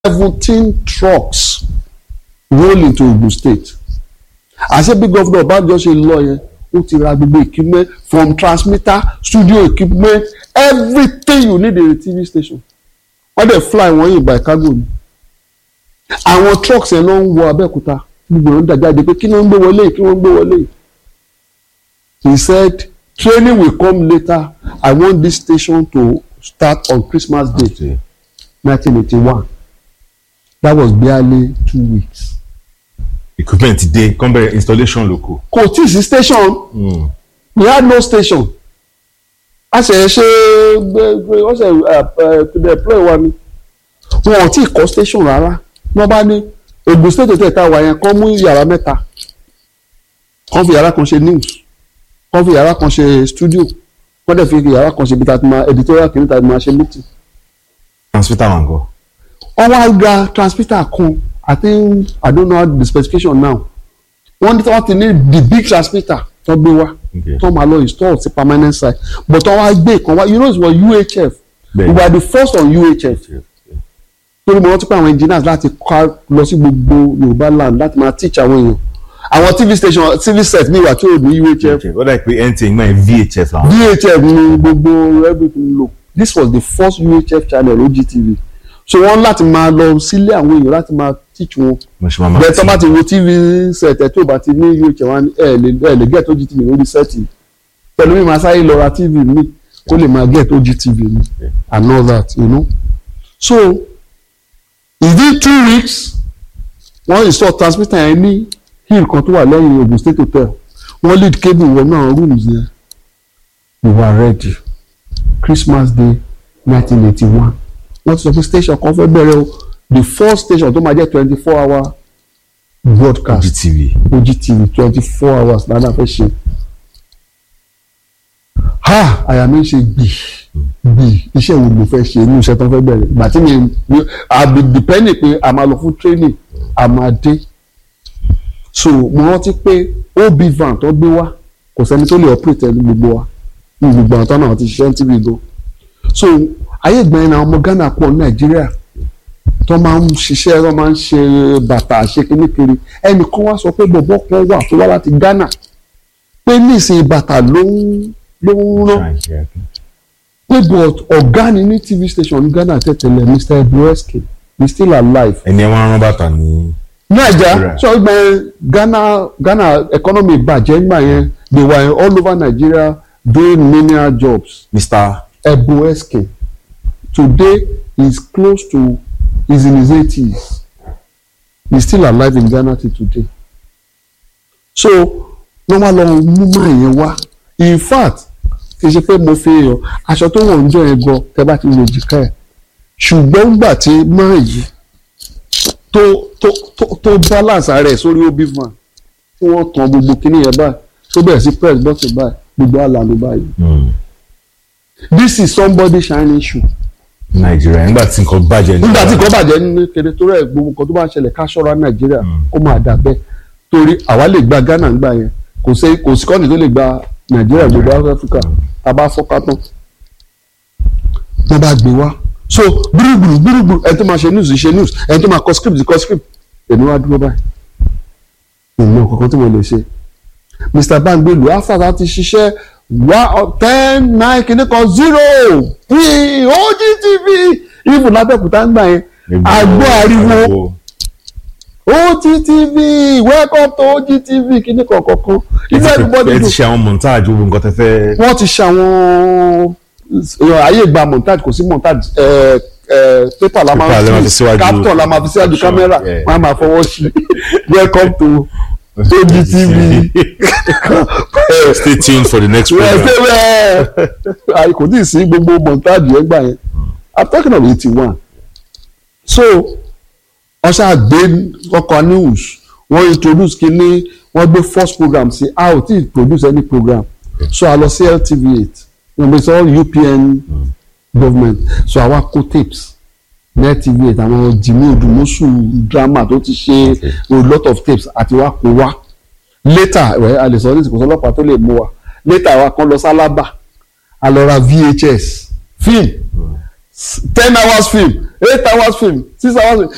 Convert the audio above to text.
seventeen trucks roll into Ogun State àṣẹ bí gọ́fúnà Ọbásanjọ́ ṣe lọ yẹn ó ti ra gbogbo equipment from transmitter studio equipment everything you need in a TV station wọ́n dẹ̀ fly wọ́n yìí by cargo ni àwọn trucks yẹn ló ń wọ Abẹ́òkúta gbogbo wọn dàjáde pé kí ló ń gbé wọlé yìí kí wọ́n ń gbé wọlé yìí he said training will come later I want this station to start on Christmas Day Okay. 1981 that was barely two weeks. equipment ti dé kàn bẹ̀rẹ̀ installation lóko. kò tí ì sí station we had no station a ṣe ṣe gbẹgbẹ wọ́n ṣe deploy wa ni wọn ò tí ì kọ́ station rárá wọ́n bá ní Ògùn state tẹ̀ tá a wà yẹn kọ́ mú yàrá mẹ́ta kọ́ fi yàrá kan ṣe news kọ́ fi yàrá kan ṣe studio kọ́ dẹ̀ fi yàrá kan ṣe bí ta ti máa editorial kìíní ta ti máa ṣe meeting transmitter wà ngọ. wọ́n wá gba transmitter kan i think i don't know the specification now wọ́n ní tí wọ́n ti ní the big transmitter tó gbé wá Okay. tó máa lọ install sí permanent site but wọ́n wá gbé kan wá you know it was UHF we Bẹ́ẹ̀ni. were the first on UHF torí mo rántí pé àwọn engineers láti kọ́ lọ sí gbogbo Yorùbá land láti máa teach àwọn èèyàn àwọn TV station TV set ní ìwà tí ò ní UHF ó dà pé NTA gbọ́n yẹn VHF làwọn. VHF ní gbogbo everything lò this was the first UHF channel OGTV so wọ́n láti máa lọ sílé àwọn èèyàn láti máa teach wọn mo ṣe máa ma bẹ́ẹ̀ tó bá ti wo tv set ẹ̀ tó bá ti ní UHF wọn ẹ̀ lè ẹ̀ lè get OGTV lórí sẹ́ẹ̀tì pẹ̀lú mi máa sáré lọ ra tv mi kó lè máa get OGTV mi and all that you know so within two weeks wọ́n install transmitter yẹn ní hill kan tó wà lẹ́yìn Ogun State Hotel wọ́n lead cable wọnú àwọn rooms yẹn we were ready Christmas Day nineteen eighty one wọ́n ti sọ pé station kan fẹ́ bẹ̀rẹ̀ o the first station tó máa jẹ́ twenty four hour broadcast GTV. OGTV twenty four hours ládàá fẹ́ ṣe ha àyà mi ń ṣe gbì gbì iṣẹ́ wo ló fẹ́ ṣe inú iṣẹ́ tó fẹ́ bẹ̀rẹ̀ ìgbà tí mi mi àbí depending pé a máa lọ fún training a máa dé so mo rántí pé ob van tó gbé wá kò sẹ́ni tó lè operate ẹni gbogbo wa ní gbogbo àwọn tó náà ti ṣiṣẹ́ ní tv go so ayé ìgbà yẹn náà ọmọ Ghana pọ̀ ní Nàìjíríà tó máa ń ṣiṣẹ́ tó máa ń ṣe bàtà ṣe kíní kiri ẹnìkan wá sọ pé bọ̀bọ̀ kan wà tó wá láti Ghana pé nísìnyí bàtà ló ń ló ń rán pé but ọ̀gá ni ní tv station ní Ghana tẹ̀tẹ̀lẹ̀ Mr. Ebueski he still alive. ẹni ẹ wá rán bàtà ní. Naija Right. so ìgbà yẹn Ghana Ghana economy bàjẹ́ ìgbà yẹn they were all over Nigeria doing menial jobs. Mr. Ebueski today he is close to he is in his eighties he is still alive in Ghana till today so wọ́n wá lọ mú máa yẹn wá in fact kì í ṣe pé mo fi èèyàn aṣọ tó wọ̀ ń jọ yẹn gan tẹ́ bá ti lè jìká ẹ̀ ṣùgbọ́n gbà tí máa yìí tó tó tó tó balance rẹ̀ sórí obi van tí wọ́n tan gbogbo kíní yẹn báyìí tó bẹ̀rẹ̀ sí press button báyìí gbogbo àlànà báyìí this is somebody shining shoe Nàìjíríà nígbà tí nǹkan bàjẹ́ ní. nígbà tí nǹkan bàjẹ́ ní kéde torí ẹ̀ gbogbo nǹkan tó bá ń ṣẹlẹ̀ ká ṣọ́ra nàìjíríà kó máa dà bẹ́ẹ̀ torí àwa lè gba ghana ń gbà yẹn kò sí kò sí kọ́ni tó lè gba nàìjíríà gbogbo áfíríkà tá a bá fọ́ká tán wọ́n bá gbé wá so gbúrúgbùrú gbúrúgbùrú ẹni tó máa ṣe news ṣe news ẹni tó máa kọ script kọ script èmi wá dúró báyìí ìmọ̀ kankan tí mo lè ṣe mr bangbelu after ti ṣiṣẹ́ one ten nine kìíní kan zero three OGTV even lábẹ́òkúta ń gbà yẹn àgbọ̀ ariwo OGTV welcome to OGTV kìíní kan kankan inú everybody ẹ ti dùn ṣe àwọn montage gbogbo nǹkan tẹ fẹ́. wọ́n ti ṣe àwọn ayé gba montage kò sí montage ẹ ẹ paper la Paper la máa máa fi fi síwájú capture la máa fi síwájú caption, kámẹ́rà yeah. wọ́n á máa fọwọ́ sí welcome to OGTV. Stay tuned for the next wẹ́ẹ́ program. ṣe wẹ́ẹ́ àì kò tí ì sí gbogbo montage yẹn gbà yẹn i'm talking of eighty one so wọ́n ṣáà gbé ọkọ̀ news wọ́n introduce kínní wọ́n gbé first program sí a ò tí ì produce any program so a lọ sí LTV eight wọ́n gbé sọ UPN government so àwa kó tapes ní LTV eight àwọn Jimmy Odumosu drama tó ti ṣe a lot of tapes àti wá kó wá later ẹ a lè sọ ní ìsìnkú ọlọ́pàá tó lè mú wa later wa kan lọ sálábà a lọ ra VHS film ten hours film eight hours film six hours film